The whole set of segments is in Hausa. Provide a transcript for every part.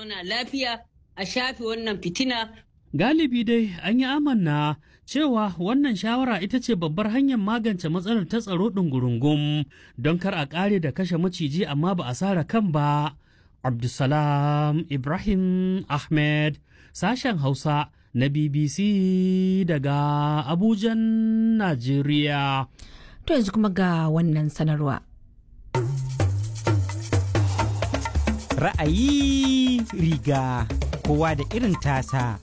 zauna lafiya a shafe wannan fitina. Galibi dai an yi amanna cewa wannan shawara ita ce babbar hanyar magance matsalar ta tsaro ɗungurungum don kar a ƙare da kashe maciji amma ba a sara kan ba. Abdulsalam Ibrahim Ahmed sashen Hausa na BBC daga Abujan, Najeriya. To yanzu kuma ga wannan sanarwa. Ra'ayi riga kowa da irin tasa.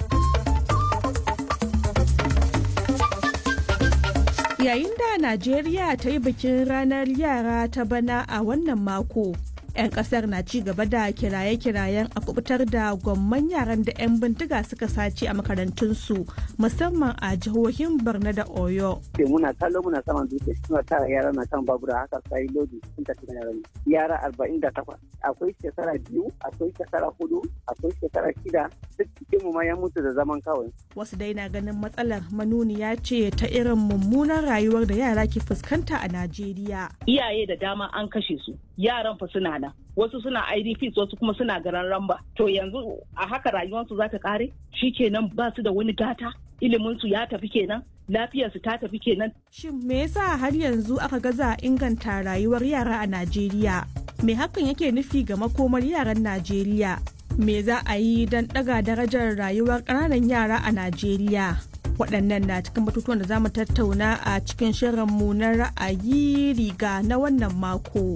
Yayin da Najeriya ta yi bikin ranar yara ta bana a wannan mako. 'yan kasar na ci gaba da kiraye-kirayen a kubutar da gwamman yaran da 'yan bindiga suka sace a makarantunsu musamman a jihohin borno da oyo muna kallo muna saman dutse suna tara yara na kan babura haka sai lodi sun tafi da yaran yara arba'in da takwas akwai shekara biyu akwai shekara hudu akwai shekara shida duk cikin mu ma ya mutu da zaman kawai wasu dai na ganin matsalar manuniya ce ta irin mummunan rayuwar da yara ke fuskanta a najeriya iyaye da dama an kashe su yaran fa suna nan wasu suna idps wasu kuma suna garan ramba to yanzu a haka rayuwarsu za ta kare kenan ba su da wani gata iliminsu ya tafi kenan lafiyarsu ta tafi kenan shin me yasa har yanzu aka gaza inganta rayuwar yara a najeriya me hakan yake nufi ga makomar yaran najeriya me za a yi don ɗaga darajar rayuwar ƙananan yara a najeriya waɗannan na cikin batutuwan da za mu tattauna a cikin shirinmu na ra'ayi riga na wannan mako.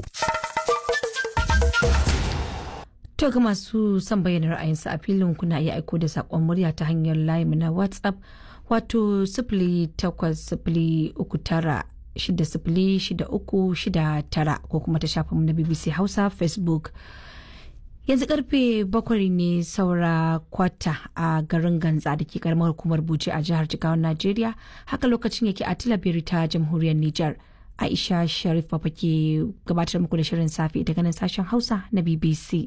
To ga masu son bayyana ra'ayinsu a filin kuna iya aiko da saƙon murya ta hanyar layi na WhatsApp wato sifili takwas sifili uku tara shida sifili shida uku shida tara ko kuma ta shafinmu na BBC Hausa Facebook. Yanzu karfe bakwai ne saura kwata a garin Ganza da ke karamar hukumar Buce a jihar Jigawa Najeriya haka lokacin yake a Tilabiri ta jamhuriyar Nijar. Aisha Sharif Baba ke gabatar muku da shirin safe daga nan sashen Hausa na BBC.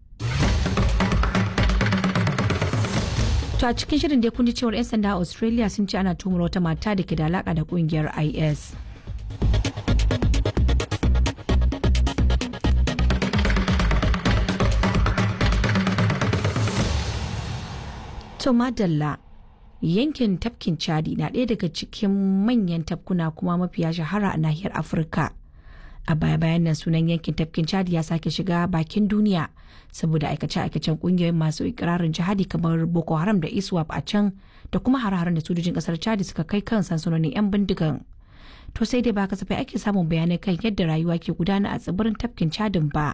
To a cikin shirin dai kun ji cewar 'yan sanda a Australia sun ce ana tumar wata mata da ke da alaka da kungiyar IS. To madalla yankin tafkin chadi na ɗaya daga cikin manyan tafkuna kuma mafiya shahara a nahiyar afirka a baya bayan nan sunan yankin tafkin chadi ya sake shiga bakin duniya saboda aikace-aikacen kungiyoyin masu ikirarin jihadi kamar boko haram da iswap a can da kuma har-haren da sojojin kasar chadi suka kai kan sansanonin 'yan bindigan to sai dai ba kasafai ake samun bayanai kan yadda rayuwa ke gudana a tsibirin tafkin chadin ba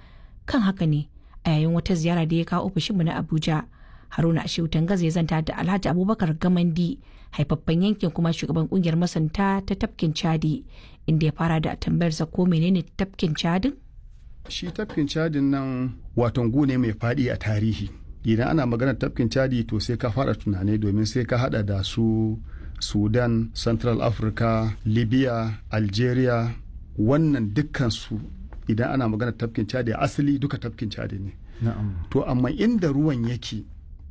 kan haka ne a yayin wata ziyara da ya kawo ofishinmu na abuja haruna ashewu tangaza ya zanta da alhaji abubakar gamandi haifaffen yankin kuma shugaban kungiyar masanta ta tafkin chadi inda ya fara da tambayarsa ko menene tafkin chadin shi tafkin chadin nan waton ne mai faɗi a tarihi idan ana maganar tafkin chadi to sai ka fara tunani domin sai ka hada da su sudan central africa libya algeria wannan dukkan su idan ana maganar tafkin chadi asali duka tafkin chadi ne to amma inda ruwan yake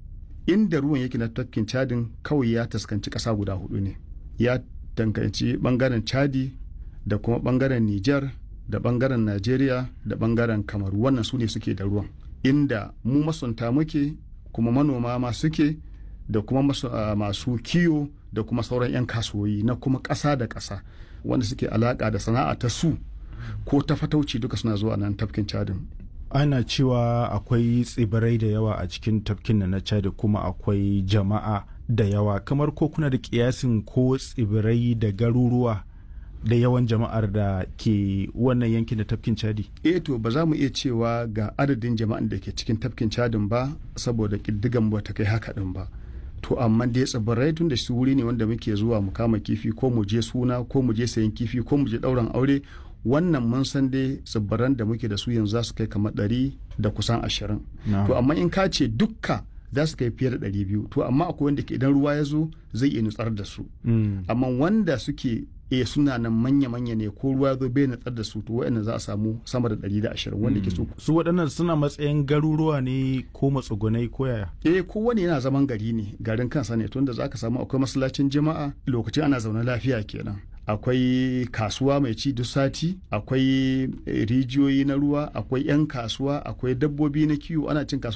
inda ruwan yake na tafkin cadin kawai ya taskanci ƙasa guda hudu ne ya tankanci bangaren chadi da kuma bangaren niger da bangaren nigeria da bangaren kamaru wannan su ne suke da ruwan inda mu masunta muke kuma manoma ma suke da kuma masu, uh, masu kiyo da kuma sauran 'yan kasuwoyi na kuma ƙasa da ƙasa wanda suke alaƙa da sana'a ta su ko ta fatauci duka suna zuwa nan tafkin cadin ana cewa akwai tsibirai da yawa a cikin tafkin na chad kuma akwai jama'a da yawa kamar ko kuna da kiyasin ko tsibirai da garuruwa da yawan jama'ar da ke wannan yankin da tafkin chadi eh to ba za mu iya cewa ga adadin jama'an da ke cikin tafkin chadin ba saboda ƙiddigan ba ta kai haka din ba to amma dai tsibirai tun da su wuri ne wanda muke zuwa mu kama kifi ko mu je suna ko mu je sayan kifi ko mu je ɗauran aure wannan mun san dai tsibiran da muke da su yanzu za su kai kamar ɗari da kusan ashirin to amma in ka ce dukka za su kai fiye da ɗari biyu to amma akwai wanda ke idan ruwa ya zo zai iya nutsar da su amma wanda suke e suna nan manya-manya ne ko ruwa zo bai nutsar da su to wa'annan za a samu sama da ɗari da ashirin wanda ke so su waɗannan suna matsayin garuruwa ne ko matsugunai ko yaya eh kowane yana zaman gari ne garin kansa ne tunda za ka samu akwai masallacin jama'a lokacin ana zaune lafiya kenan akwai kasuwa mai ci duk sati akwai rijiyoyi na ruwa akwai 'yan kasuwa akwai dabbobi na kiwo ana cin kasuwa